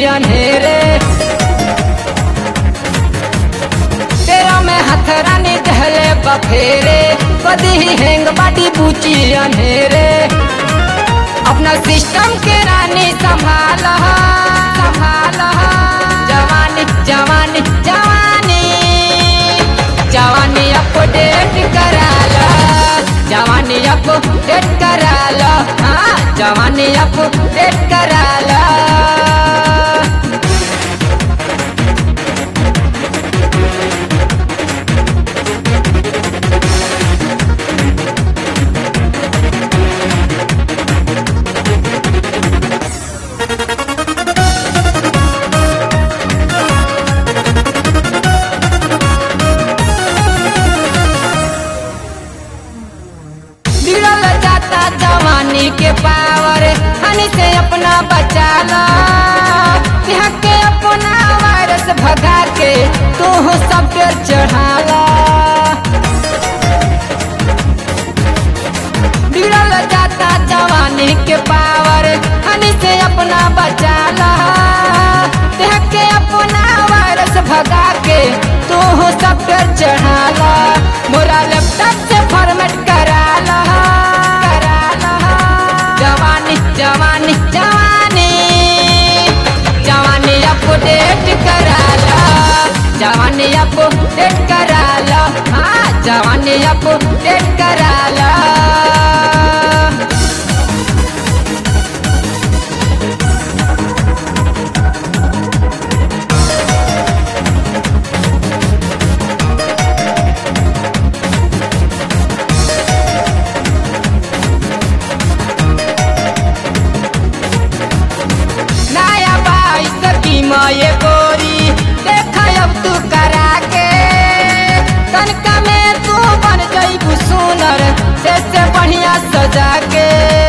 अंधेरे तेरा में हथरानी दहले बफेरे कदी ही हैंग बाटी बूची अंधेरे अपना सिस्टम के रानी संभाल संभाल जवानी जवानी जवानी जवानी अपडेट कराला जवानी अपडेट कराला हाँ जवानी अपडेट कराला बिगड़ल जाता जवानी के पावर हनी से अपना बचा लो यहाँ के अपना वायरस भगा के तू सब पे चढ़ा लो बिगड़ल जाता जवानी के पावर हनी से अपना बचा लो यहाँ के अपना वायरस भगा के तू सब पे चढ़ा लो मोरा लैपटॉप से फॉर्मेट करा लो करा लो जवानी जवानी जवानी जवानी अपडेट करा लो जवानी अपडेट करा लो हाँ जवानी अपडेट करा लो नया बाईस की ये गोरी देख अब तू करा के कनका में तू बन जईबू सुनर से से बढ़िया सजा के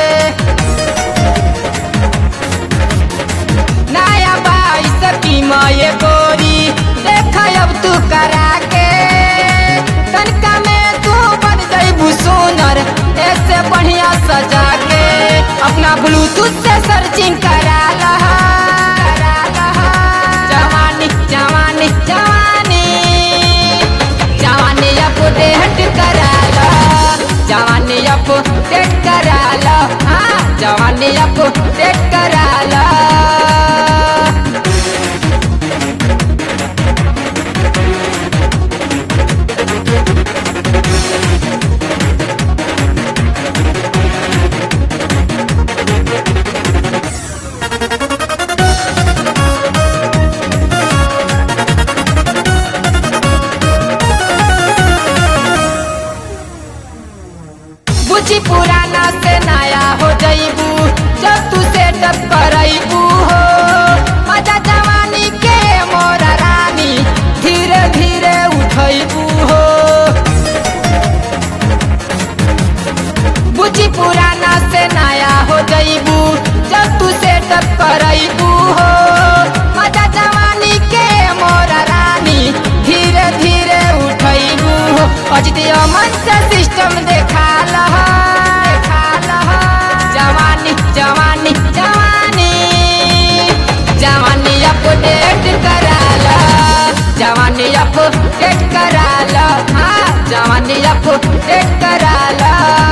नया बाईस की ये गोरी देख अब तू करा के कनका में तू बन जईबू सुनर ऐसे बढ़िया सजा के अपना ब्लूटूथ से सर्चिंग करा लहा करा लहा जवानी जवानी जवानी जवानी अपडेट करा लो जवानी अपडेट करा लो हाँ जवानी अपडेट करा लो बुझी पुराना से नया हो जईबू जब तू सेटअप करईबू हो मजा जवानी के मोरा रानी धीरे धीरे उठईबू हो बुझी पुराना से नया हो जईबू जब तू सेटअप करईबू हो मजा जवानी के मोरा रानी धीरे धीरे उठईबू हो अजित अमन से सिस्टम देखा लहा देखा लहा जवानी जवानी जवानी जवानी अपडेट करा लो जवानी अपडेट करा लो हाँ जवानी अपडेट करा लो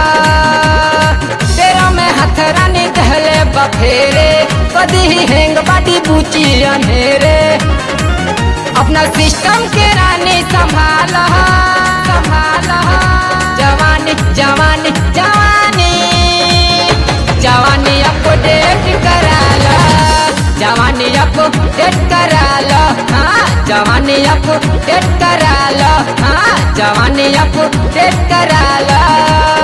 तेरा में हथरानी दहले बफेरे कदी ही हैंग बाटी बूची अंधेरे अपना सिस्टम के रानी संभाल संभाल जवानी जवानी जवानी जवानी अपडेट करा लो जवानी अपडेट करा लो हाँ जवानी अपडेट करा लो हाँ जवानी अपडेट करा लो